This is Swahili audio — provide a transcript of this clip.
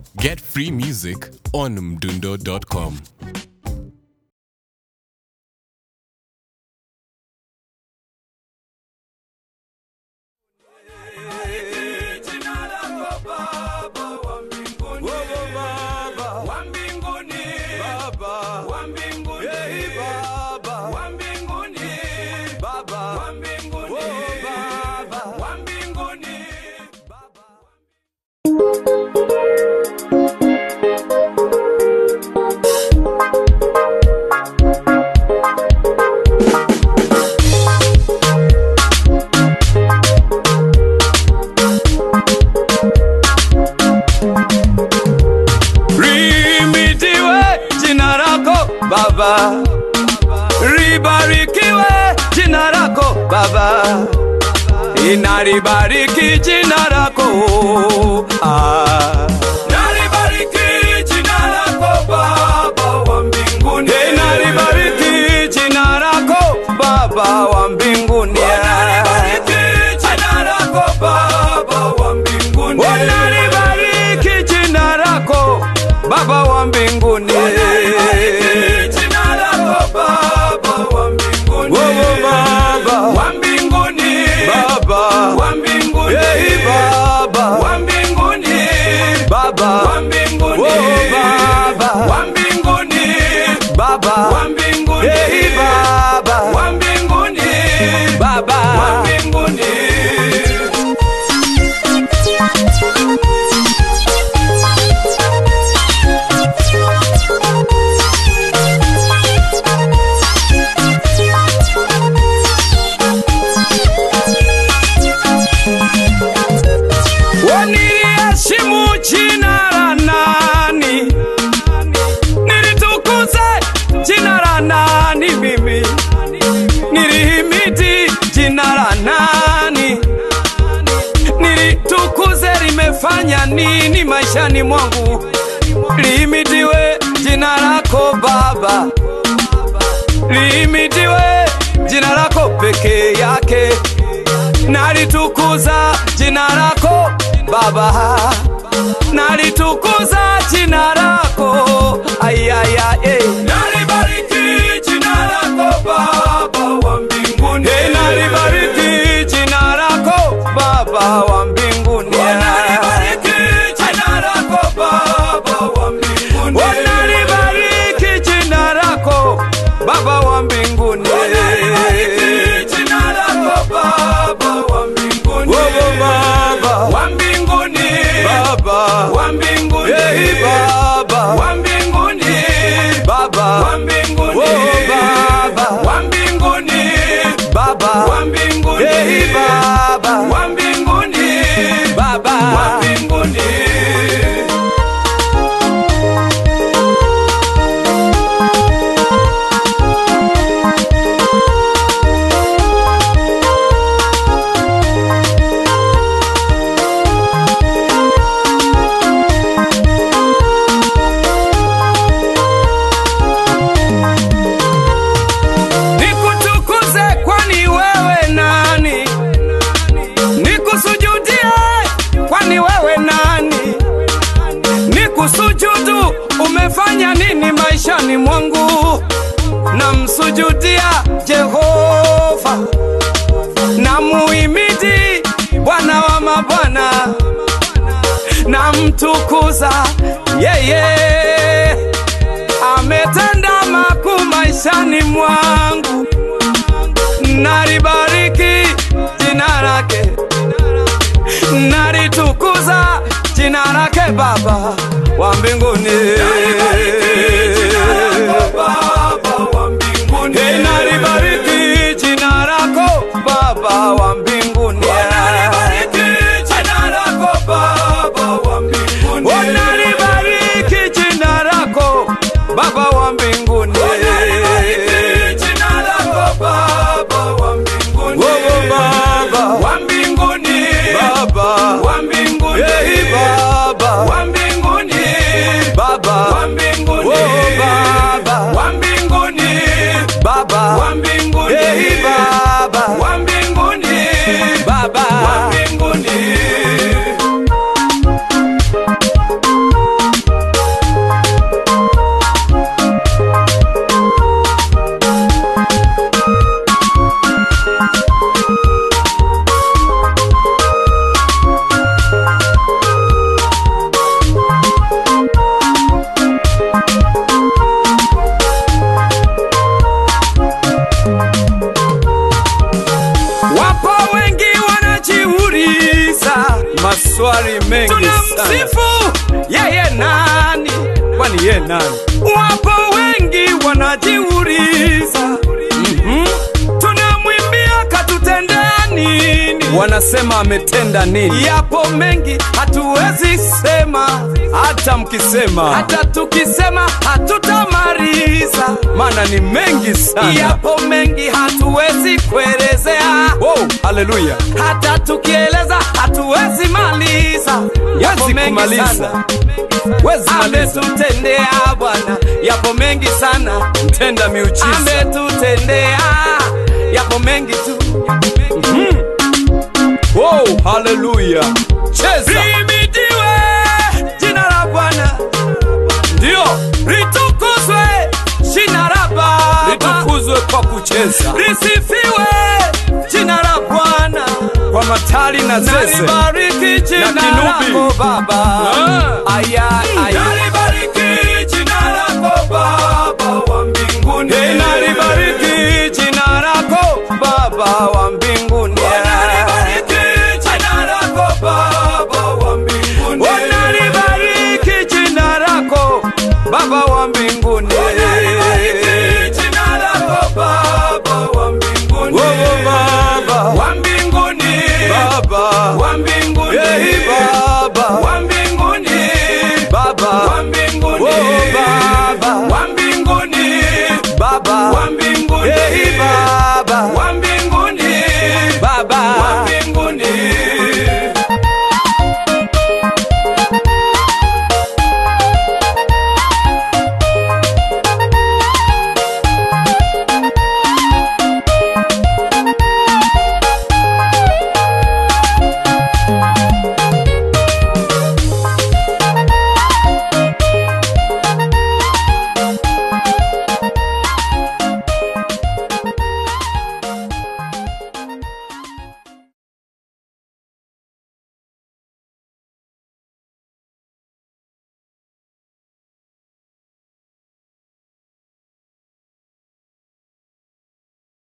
Get free music on mdundo.com. Limidiwe jina lako Baba, libarikiwe jina lako Baba, inalibariki jina lako ah. Nalibariki jina lako Baba wa mbinguni, inalibariki jina lako Baba wa mbinguni, nalibariki jina lako Baba wa mbinguni, nalibariki jina lako Baba wa mbinguni, jina lako Baba wa mbinguni, oh, Baba wa mbinguni, Baba wa mbinguni, hey, Baba wa mbinguni, Baba wa mbinguni, oh, Baba wa mbinguni, Baba wa mbinguni, hey, Baba wa mbinguni, Baba wa mbinguni. Waniliheshimu jina la nani? Nilitukuze jina la nani mimi? Nilihimidi jina la nani? Nilitukuze limefanya nini maishani mwangu? Lihimidiwe jina lako Baba, lihimidiwe jina lako peke yake nalitukuza jina lako Baba, nalitukuza jina lako ayaya, eh. Nalibariki jina lako Baba wa mbinguni, eh, nalibariki jina lako Baba wa mbinguni, nalibariki jina lako Baba wa mbinguni, nalibariki jina lako Baba wa mbinguni, nalibariki jina lako Baba wa mbinguni, oh, Baba wa mbinguni, Baba wa mbinguni, hey, Baba wa mbinguni, Baba wa mbinguni, oh, Baba wa mbinguni, Baba wa mbinguni, hey, Baba wa mbinguni, Baba wa mbinguni. nikutukuze kwani wewe nani nikusujudie kwani wewe nani nikusujudu umefanya nini maishani mwangu namsujudia jehova na muimidi bwana wa mabwana namtukuza yeye ametenda makuu maishani mwangu, nalibariki jina lake, nalitukuza jina lake Baba wa mbinguni, Hey, nalibariki jina lako Baba wa mbinguni, Oh, nalibariki jina lako Baba wa mbinguni, Oh, Baba wa mbinguni, Baba wa mbinguni, hey, Baba wa mbinguni, Baba ye nani? Wapo wengi wanajiuliza, mm-hmm. tunamwimbia katutendea nini? Wanasema ametenda nini? Yapo mengi hatuwezi sema, hata mkisema, hata tukisema hatutamaliza, maana ni mengi sana. Yapo mengi hatuwezi kuelezea. Wow, haleluya! Hata tukieleza hatuwezi maliza, yapo mengi sana ametutendea Bwana, yapo mengi sana, mtenda miujiza ametutendea, yapo mengi tu. Mhm. Wow, haleluya! Cheza, limidiwe jina la Bwana, ndio litukuzwe jina la Baba, litukuzwe kwa kucheza, lisifiwe jina la Bwana kwa matali na zeze Nalibariki jina na kinubi. lako Baba. Ah. Aya,